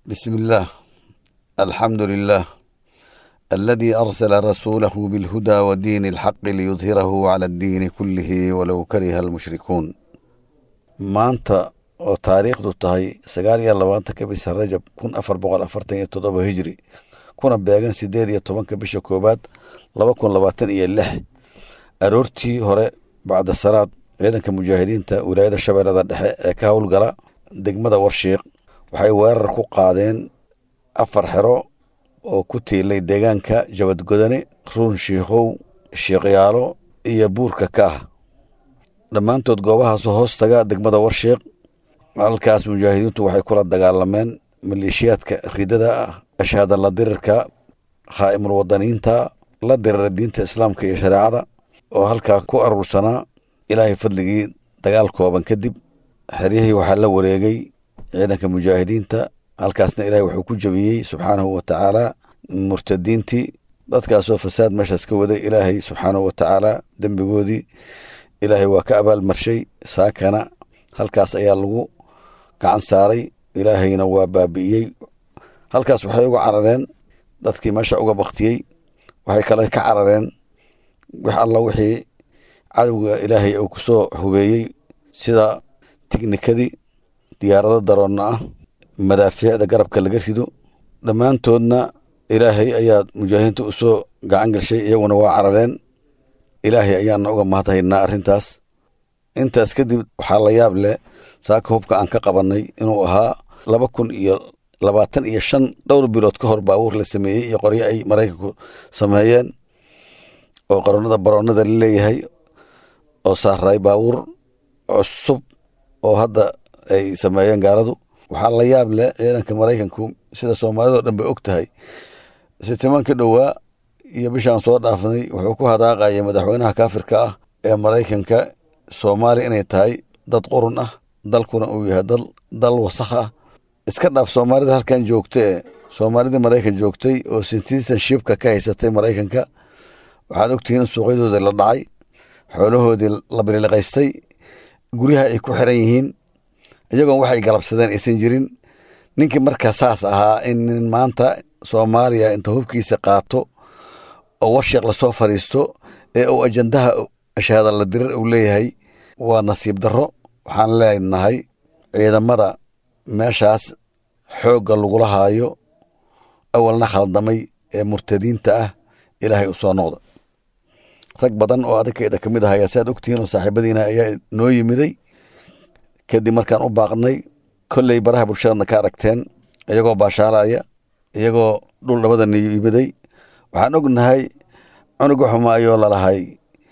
بسم الله الحمد لله الذي أرسل رسوله بالهدى ودين الحق ليظهره على الدين كله ولو كره المشركون maanta oo taariikhdu tahay sagaal iyo labaatanka bisha rajab kun afar boqol afartan iyo toddoba hijri kuna beegan sideed iyo tobanka bisha koowaad laba kun labaatan iyo lix aroortii hore bacda salaad ciidanka mujaahidiinta wilaayada shabeellada dhexe ee ka howlgala degmada warshiiq waxay weerar ku qaadeen afar xero oo ku tiilay deegaanka jabadgodane ruun shiikhow shiiqyaalo iyo buurka ka ah dhammaantood goobahaas hoos taga degmada warshiiq halkaas mujaahidiintu waxay kula dagaalameen maleeshiyaadka ridada ah ashaada la dirirka khaa'imul wadaniinta la dirira diinta islaamka iyo shareecada oo halkaa ku aruursanaa ilaahay fadligii dagaal kooban kadib xeryihii waxaa la wareegay ciidanka mujaahidiinta halkaasna ilaahay wuxuu ku jebiyey subxaanahu wa tacaala murtadiintii dadkaasoo fasaad meeshaas ka waday ilaahay subxaanahu wa tacaala dembigoodii ilaahay waa ka abaalmarshay saakana halkaas ayaa lagu gacan saaray ilaahayna waa baabi'iyey halkaas waxay uga carareen dadkii meesha uga baktiyey waxay kale ka carareen wax alla wixii cadowga ilaahay uu ku soo hubeeyey sida tiknikadii diyaarado daroonna ah madaafiicda garabka laga rido dhammaantoodna ilaahay ayaa mujaahidiinta u soo gacan gashay iyaguna waa carareen ilaahay ayaana uga mahadhaynaa arrintaas intaas kadib waxaa la yaab leh saaka hubka aan ka qabannay inuu ahaa laba kun iyo labaatan iyo shan dhowr bilood ka hor baabuur la sameeyey iyo qoryo ay maraykanku sameeyeen oo qaroonada baroonada la leeyahay oo saaray baabuur cusub oo hadda ay sameeyeen gaaladu waxaa la yaab leh ciidanka maraykanku sida soomaalidao dhan bay og tahay sitimaan ka dhowaa iyo bishaan soo dhaafnay wuxuu ku hadaaqaya madaxweynaha kaafirka ah ee maraykanka soomaaliya inay tahay dad qurun ah dalkuna uu yahay dal wasakh ah iska dhaaf soomaalida halkan joogta ee soomaalidii maraykan joogtay oo citizenshipka ka haysatay maraykanka waxaad ogtihiin in suuqyadoodii la dhacay xoolahoodii la bililiqaystay guryaha ay ku xiran yihiin iyagoon waxay galabsadeen aysan jirin ninkii markaa saas ahaa in maanta soomaaliya inta hubkiisa qaato oo warshiiq lasoo fadhiisto ee uu ajandaha ashaada la dirir uu leeyahay waa nasiib darro waxaan leenahay ciidamada meeshaas xoogga lagula haayo awalna khaldamay ee murtadiinta ah ilaahay u soo noqda rag badan oo adinkeeda ka mid ah ayaa saad ogtihiin oo saaxiibadiina ayaa noo yimiday kadib markaan u baaqnay kolley baraha bulshadana ka aragteen iyagoo baashaalaya iyagoo dhul dhabadana yimiday waxaan ognahay cunuga xumaayoo lalahay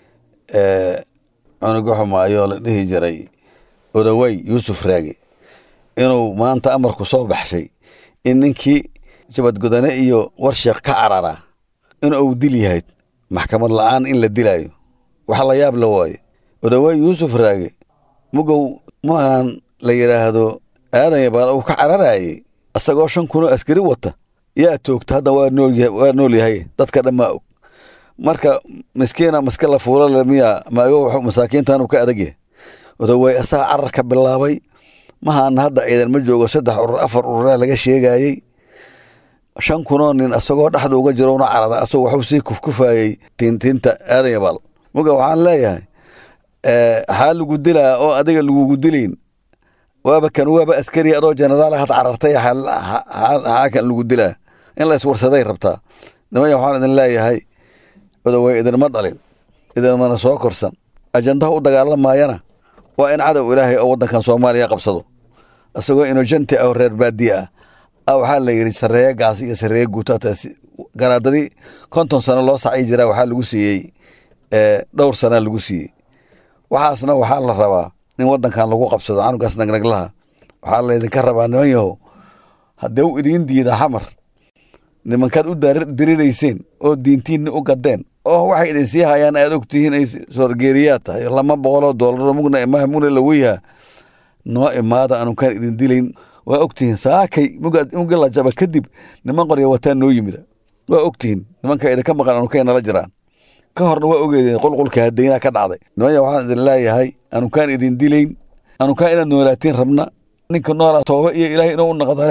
cunuga xumaayoo la dhihi jiray odawey yuusuf raage inuu maanta amarku soo baxshay in ninkii jabadgodane iyo warsheekh ka carara in uu dil yahay maxkamad la-aan in la dilaayo waxa la yaab la waaye odawey yuusuf raage mugow maahan la yidhaahdo aadan yabaal uu ka cararayey isagoo shan kunoo askari wata yaa toogta hadda waa nool yahay dadka dhan maa og marka miskiina maska la fuulale miya maago masaakiintan uu ka adag yahay odawey asaga carar ka bilaabay mahaana hadda ciidan ma joogo saddex urur afar ururaa laga sheegayey shan kunoo nin asagoo dhexda uga jirona carara asagoo waxuu sii kufkufayey tiintiinta aadan yabaal muga waxaan leeyahay xaa lagu dilaa oo adiga lagugu dilayn waaba kan waaba askari adoo jenaraal had carartay xaa kan lagu dilaa in la iswarsaday rabtaa nimaya waxaan idin leeyahay odawey idinma dhalin idinmana soo korsan ajandaha u dagaalamayana waa in cadow ilaahay oo waddankan soomaaliya qabsado isagoo inojenti ah oo reer baadiye ah a waxaa la yidhi sareeye gaas iyo sareeye guutaata garaadadii konton sano loo sacay jiraa waxaa lagu siiyey dhowr sanaa lagu siiyey waxaasna waxaa la rabaa in waddankan lagu qabsado canugaas nagnaglaha waxaa laydinka rabaa niman yahow haddee u idiin diida xamar nimankaad u dirirayseen oo diintiinna u gadeen oo waxay idin sii hayaan aad ogtihiin ay soorgeeriyaad tahay lama boqoloo doolaro mugna imaha mugna laweyaha noo imaada anukaan idin dilayn waa ogtihiin saakay mugi la jaba kadib niman qorya wataa noo yimida waa ogtihiin nimanka idinka maqan anukay nala jiraan ka horna waa ogeedeen qulqulka hadayna ka dhacday nimaya waxaan idin leeyahay anukaan idin dilayn anukaan inaad noolaatiin rabna ninka noolaa tooba iyo ilaahay inuu u naqda leh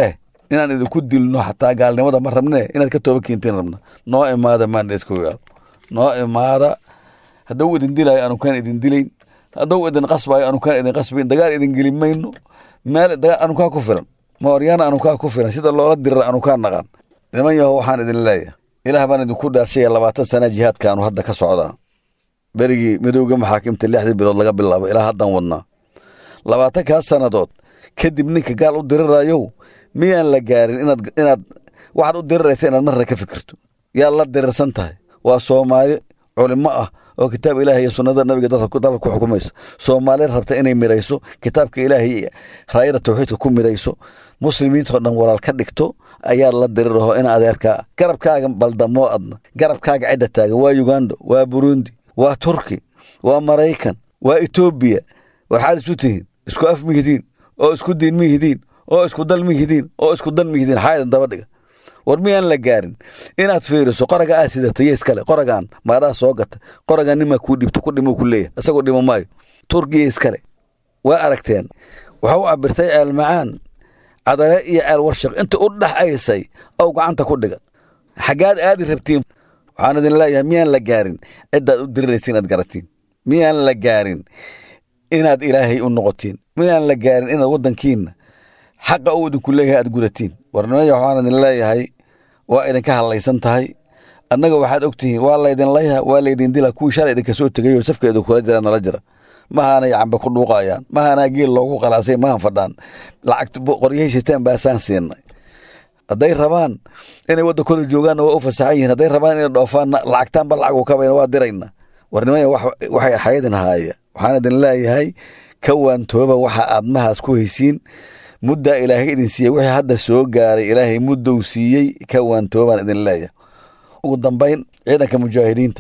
inaan idinku dilno xataa gaalnimada ma rabne inaad ka tooba keentiin rabna noo imaada maandheskogaal noo imaada hadduu idin dilaayo aanu kaan idin dilayn hadduu idin qasbayo aanu kaan idin qasbayn dagaal idin geli mayno meel dagaal aanu kaa ku filan mooryaana aanu kaa ku filan sida loola dirira aanu kaa naqan niman yaho waxaan idin leeyahay ilaah baan idinku dhaarshaya labaatan sana jihaadkaanu hadda ka socdaa berigii midowga maxaakimta lixdii bilood laga bilaabo ilaa haddaan wadnaa labaatankaas sannadood kadib ninka gaal u dirirayow miyaan la gaarin inaad inaad waxaad u diriraysa inaad marra ka fikirto yaad la dirirsan tahay waa soomaali culimo ah oo kitaab ilaahay iyo sunnada nabiga dadka dalka ku xukumayso soomaali rabta inay mirayso kitaabka ilaahay iyo raayada tawxiidka ku mirayso muslimiintao dhan walaal ka dhigto ayaad la diriraho in adeerkaa garabkaaga baldamoo adna garabkaaga cidda taagan waa uganda waa burundi waa turki waa maraykan waa etoobiya waxaad isu tihiin isku af mihidiin oo isku diin mihidiin oo isku dal mihidiin oo isku dan mihidiin xaayadan daba dhiga war miyaan la gaarin inaad fiiriso qoraga aad sidato iyo iskale qoragaan maadhaa soo gata qoragaan nimaa kuu dhibto ku dhimo ku leeyahay isagoo dhimo maayo turkiya iskale waa aragteen waxa u cabirtay ceel macaan cadale iyo ceel warshaq inta u dhaxaysay ow gacanta ku dhiga xaggaad aadi rabtiin waxaan idin leeyahay miyaan la gaarin ciddaad u diriraysa inaad garatiin miyaan la gaarin inaad ilaahay u noqotiin miyaan la gaarin inaad waddankiinna xaqa uu idinku leeyahay aad gudatiin warnimaya waxaan idin leeyahay waa idinka hadlaysan tahay annaga waxaad ogtihiin waa laydin layha waa laydin dila kuwii shalay idinka soo tegayoo safka idinkula jira nala jira mahaanay cambe ku dhuuqayaan mahaanaa geel loogu qalaasay mahan fadhaan lacagta qoryahay shitaan baasaan siinay hadday rabaan inay wadda kole joogaanna waa u fasaxan yihiin hadday rabaan inay dhoofaanna lacagtaanba lacag u kabayna waa dirayna warnimaya waxay xayadin haaya waxaan idin leeyahay ka waantooba waxa aad mahaas ku haysiin muddaa ilaahay idin siiyey wixii hadda soo gaaray ilaahay muddou siiyey ka waantoobaan idin leeyahay ugu dambayn ciidanka mujaahidiinta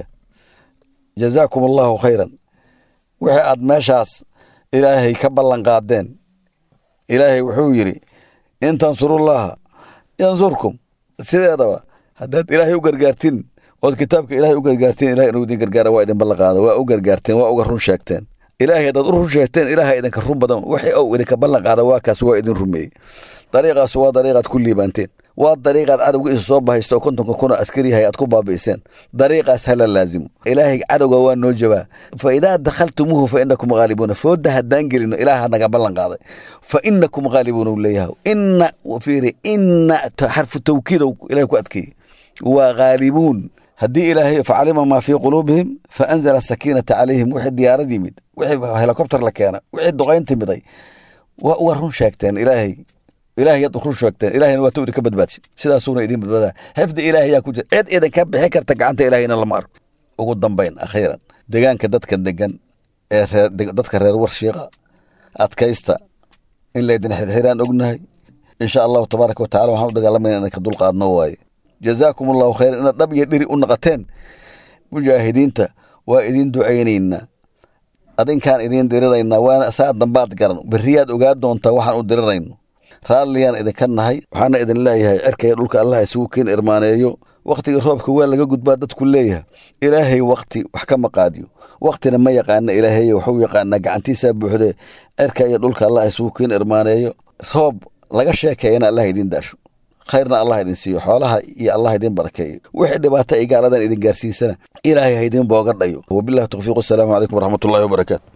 jazaakum allahu khayran wixii aad meeshaas ilaahay ka ballan qaadeen ilaahay wuxuu yidhi in tansurullaha yansurkum sideedaba haddaad ilaahay u gargaartin ood kitaabka ilaahay u gargaarteen ilahay inuu idin gargaara waa idin ballan qaada waa u gargaarteen waa uga run sheegteen ilaahay haddaad u run sheegteen ilaahay idinka run badan wixii ou idinka ballan qaada waa kaas waa idin rumeeyey dariiqaas waa dariiqaad ku liibaanteen waa dariiqaad cadowga isa soo bahaysta oo kontonka kuna askari yahay aad ku baabi'iseen dariiqaas hala laazimo ilaahay cadowga waa noo jabaa fa idaa dakhaltumuuhu fa inakum ghaalibuuna fooda haddaan gelino ilaaha naga ballan qaaday fa inakum ghaalibuuna u leeyahay inna fiiri inna xarfu tawkiidow ilahay ku adkeeyey waa ghaalibuun haddii ilaahay facalima maa fii quluubihim fa anzala sakiinata calayhim wixii diyaarad yimid wixii helikobter la keena wixii duqayn timiday waa uga run sheegteen ilaahay ilaahay yaad run sheegteen ilaahayna waa tawdi ka badbaadsi sidaasuuna idin badbaadaa xifdi ilaahay yaa ku jira cid idinka bixin karta gacanta ilaahayna lama arko ugu dambayn akhiiran deegaanka dadka degan ee reer dadka reer warshiiqa adkaysta in laydin xirxiraan ognahay insha allahu tabaaraka wa tacala waxaan u dagaalamayna inaan ka dulqaadno waaye jazaakum allahu khayran inaad dhab iyo dhiri u naqateen mujaahidiinta waa idin ducaynaynaa adinkaan idiin diriraynaa waana saa dambaad garan beriyaad ogaa doontaa waxaan u dirirayno raalliyaan idinka nahay waxaana idin leeyahay cerkaya dhulka allah isugu keen irmaaneeyo wakhtiga roobka waa laga gudbaa dadku leeyahay ilaahay wakhti wax ka maqaadiyo wakhtina ma yaqaana ilaahay waxuu yaqaanaa gacantiisaa buuxdee cerka iyo dhulka allah isugu keen irmaaneeyo roob laga sheekeeyana allah idin daasho khayrna allah idin siiyo xoolaha iyo allah idin barakeeyo wixii dhibaato ay gaaladan idin gaarsiisana ilaahay ha idin booga dhayo wabillahi tawfiiq wasalaamu calaykum waraxmatullahi wabarakaatu